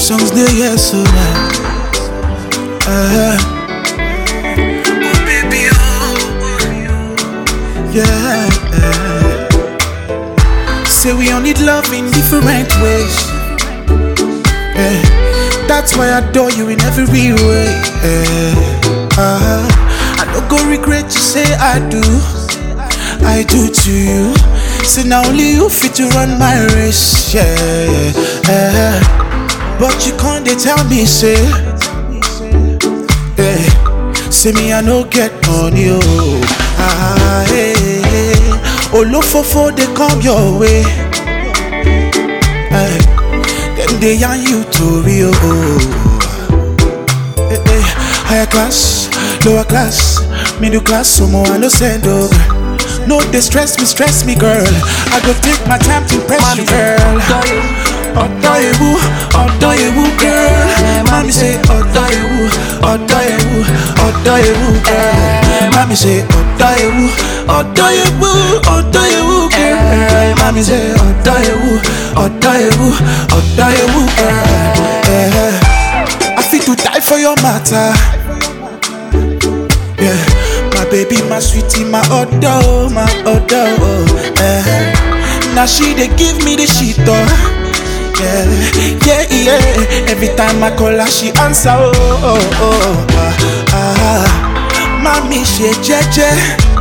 songs they hear so now. Uh, oh baby, oh yeah. Say we all need love in different ways. Yeah. That's why I adore you in every way. Yeah. Uh, I don't go regret you say I do. I do to you. Say now only you fit to run my race. Yeah. yeah. But you can't they tell me say. Hey, say me I no get money, oh. Ah, hey, hey. Olofofo they come your way. Hey, them they yarn you to real. Hey, hey. Higher class, lower class, middle class, some more I no send over. No, they stress me, stress me, girl. I go take my time to impress you, girl. ọ̀dọ́ ewu ọ̀dọ́ ewu girl mami say ọ̀dọ́ ewu ọ̀dọ́ ewu ọ̀dọ́ ewu girl mami say ọ̀dọ́ ewu ọ̀dọ́ ewu ọ̀dọ́ ewu girl mami say ọ̀dọ́ ewu ọ̀dọ́ ewu ọ̀dọ́ ewu girl. I fit to die for your matter. Yeah, my baby, my sweetie, my odor, my odor. Oh, eh. Now she they give me the shit oh. Yeah, yeah, yeah. Every time I call her, she answer. Oh, oh, oh. Ah, ah. Mami, she jeje.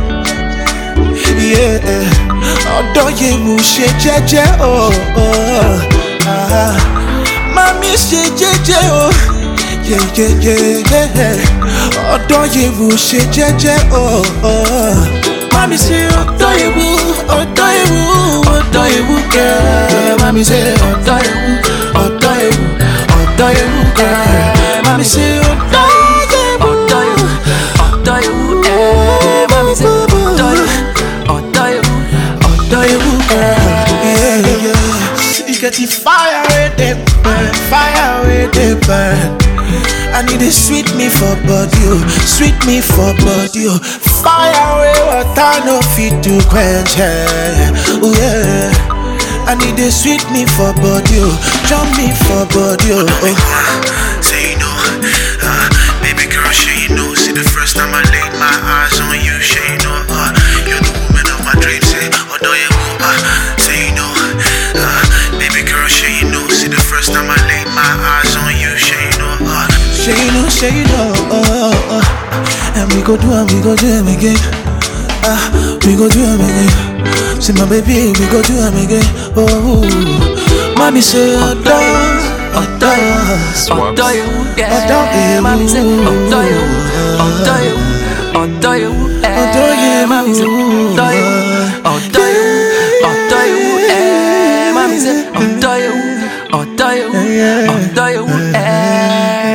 Yeah, ọ̀dọ̀ yewu ṣe jẹ́jẹ́. Oh, oh. Ah, mami ṣe jẹ́jẹ́. Oh, yeah, yeah, yeah, yeah. ọ̀dọ̀ yewu ṣe jẹ́jẹ́. Oh, oh. Mami ṣe ọ̀dọ̀ yewu, ọ̀dọ̀ yewu, ọ̀dọ̀ yewu girl. Mami ṣe ọ̀dọ̀ yewu, ọ̀dọ̀ yewu, ọ̀dọ̀ yewu girl. Mami ṣe ọ̀dọ̀ yewu, ọ̀dọ̀ yewu, ọ̀dọ̀ yewu. eh. Mami ṣe ọ̀dọ̀ yewu, ọ̀dọ̀ yewu, ọ̀dọ̀ yewu girl. Yeah, yeah. You get the fire with the burn, fire with the burn. I need it sweet me for body, oh, sweet me for body, oh. Fire away water no fit to quench, yeah. Ooh, yeah. I need it sweet me for body, oh, jump me for body, oh. oh. Say you know, uh, baby girl, sure you know. See the first time I laid my eyes on you, sure you know. Uh, you're the woman of my dreams. Say, although you uh, say you know, uh, baby girl, sure you know. See the first time I laid my eyes on you, sure you know. Uh, Sure you know, sure you know, oh, oh, oh. And we go do and we go do them again. Ah, we go do them again. See my baby, we go do them again. Oh, mommy say, oh, dance, oh, dance. ọ̀dọ́ ewu ẹ̀ Ọ̀dọ́ ewu. mami ṣe ọ̀dọ́ ewu ọ̀dọ́ ewu ọ̀dọ́ ewu ẹ̀ Ọ̀dọ́ ewu. mami ṣe ọ̀dọ́ ewu ọ̀dọ́ ewu ọ̀dọ́ ewu ẹ̀ mami ṣe ọ̀dọ́ ewu ọ̀dọ́ ewu ọ̀dọ́ ewu ẹ̀.